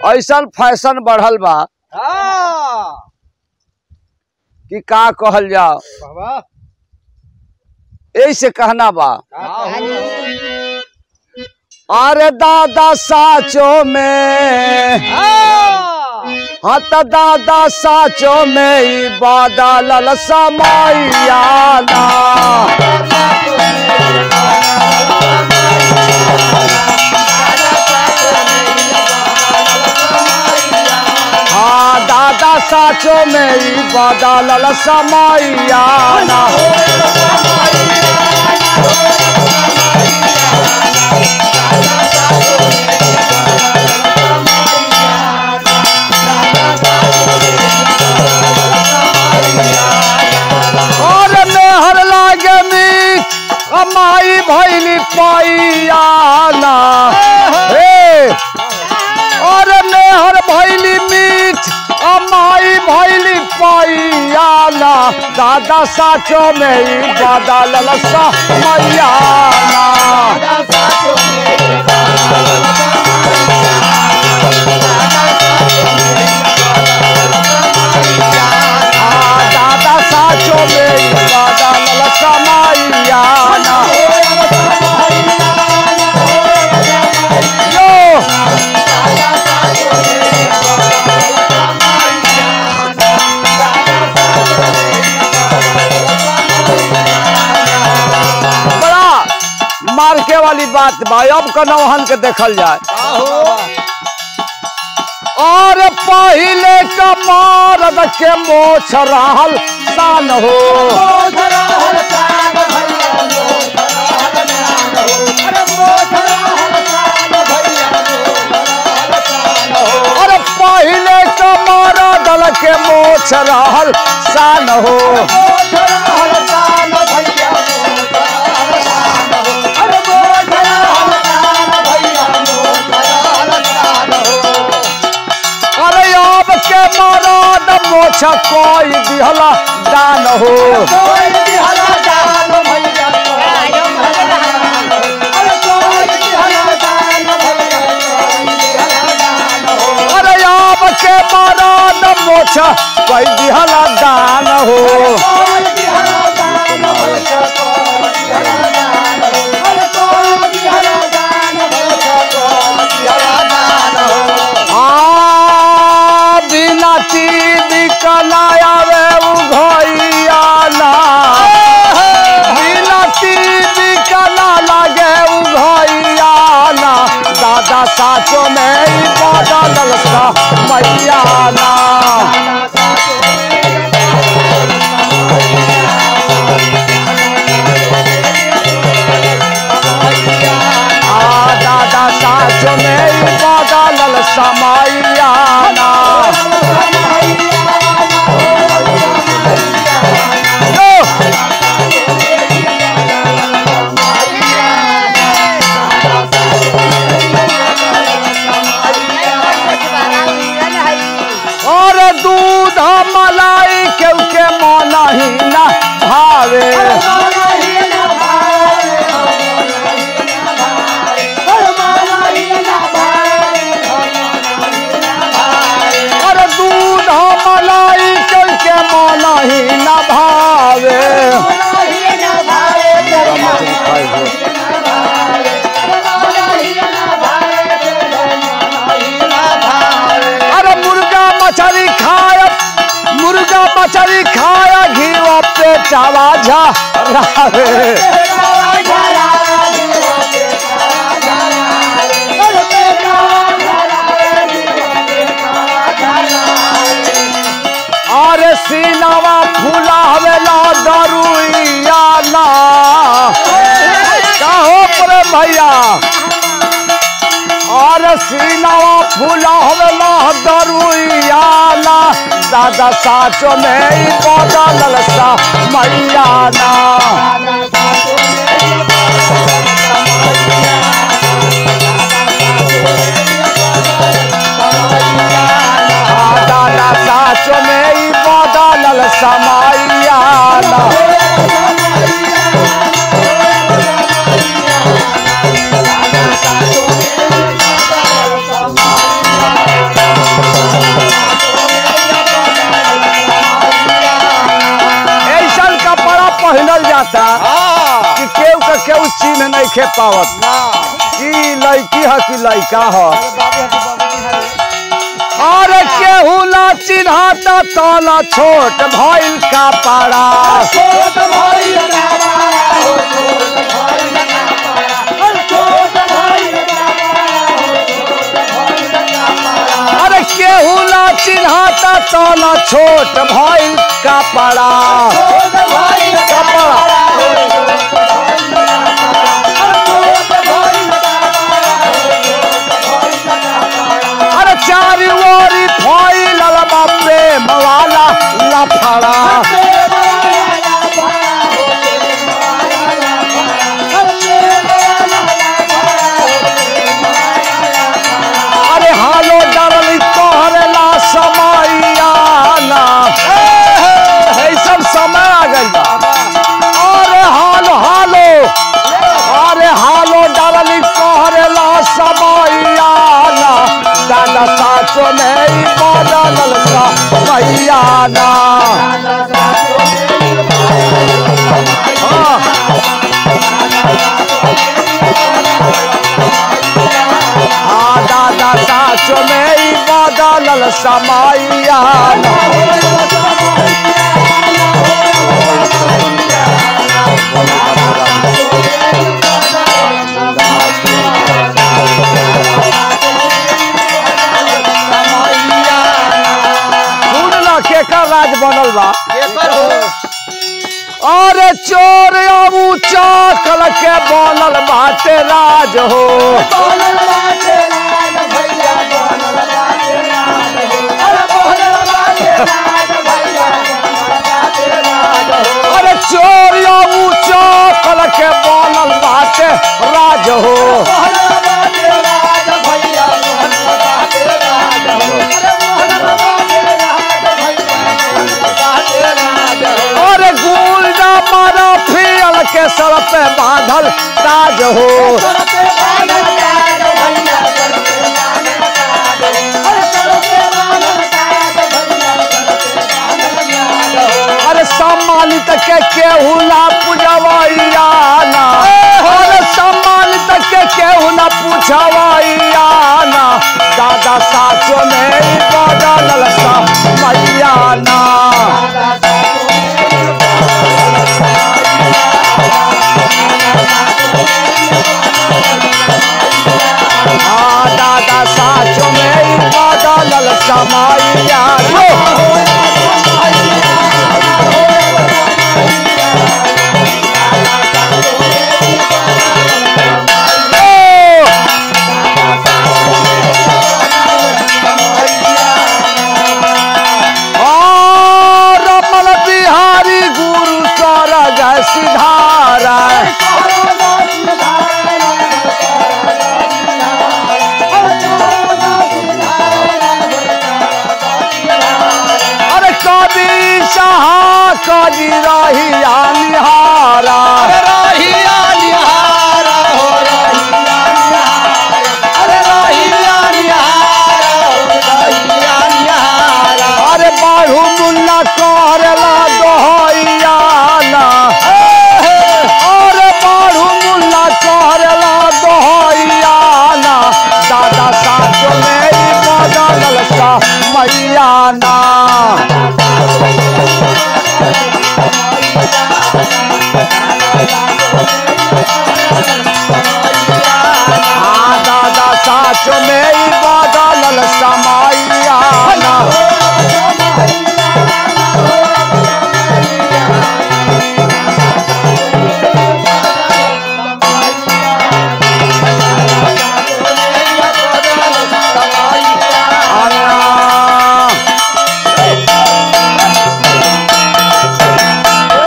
ऐसा फैशन बढ़ल बा हाँ कि का कहल जाओ बाबा ऐसे कहना बा हाँ हो अरे दादा साचो में हाँ हाँ त दादा साचो में ही बादल समैया ना हाँ दादा साचो में ही बादल समैया ना और मेहर लागे मीठ कमाई भैली पैया ना हे और मेहर भैली मीठ कमाई भैली पैया ना दादा साचो में ही बदल सा मैया ना आ, दादा साचो में ही बदल सा मैया ना यो बड़ा मार्के वाली बात बा अब कनौहन के देखल जाए और पहले का मारद के मोछ रहल सान हो और पहले का मारद के मोछ रहल सान हो अरे अब के मारद मोछ कोई दिहला दान हो अरे अब के मारद मोछ कोई दिहला दान हो आ बिना टीवी कनायावे उघैया ना बिना टीवी कना लगे उघैया ना दादा साचो में ही बदल सा मैया ना आ दादा साचो में ही बदल सा मैया ना यो! और दूध मलाई केहू के मन ही ना भावे और दूध मलाई केहू के मन ही ना भावे अरे मुर्गा मछली खाया मुर्गा मछली खाया घी पे चावा झा रावे अरे सीनावा फुलावेला दरुइया ना कहो प्रे भैया और सीनावा फुलावेला दरुइया ना दादा साचो में ही बदल सा मैया ना आ, दादा साचो में ही बदल समैया ना चिन्ह नहीं खे पावत ना ई लड़की है कि लड़का है अरे बाबू है कि बाबू है अरे केहू ना चिन्हाता तोला छोट भइल का पारा छोट भाई का बड़ा हो छोट भाई का बड़ा छोट भाई का बड़ा हो छोट भाई का बड़ा अरे केहू ना चिन्हाता तोला छोट भइल का पारा छोट भाई का बड़ा हो छोट भाई का बड़ा छोट भाई का बड़ा हो छोट भाई का बड़ा अरे चारी ओरी फैलल बा प्रेम वाला लफड़ा अरे हालो डरली तोहरेला समैयाना हे सब समय आ गइल बा अरे हालो हालो अरे हालो डरली तोहरेला समैयाना दादा साचो में ई बदलल समैयाना हाँ हाँ दादा साचो में ई बदलल समैयाना सुन ना केकर राज बनल बा अरे चोर अबू चाकल के बनल बाटे राज हो अरे चोर अबू चाकल के बनल बाटे राज हो अरे गुंडा मारा फियल के सर पे बांधल ताज हो अरे सम्मानित के केहू ना पूजवैयाना अरे सम्मानित के केहू ना पूछवैयाना दादा साचो में ई बदलल समैयाना हाँ दादा साचो में ई बदलल समैयाना रमल बिहारी गुरु सर जय सिधारा अरे कवि सहा कजी रही निहारा अरे बाढ़ू मुन्ना करला दोहैयाना अरे बाढ़ू मुन्ना करला दोहैयाना दादा साथ में ई बदलल सा मैयाना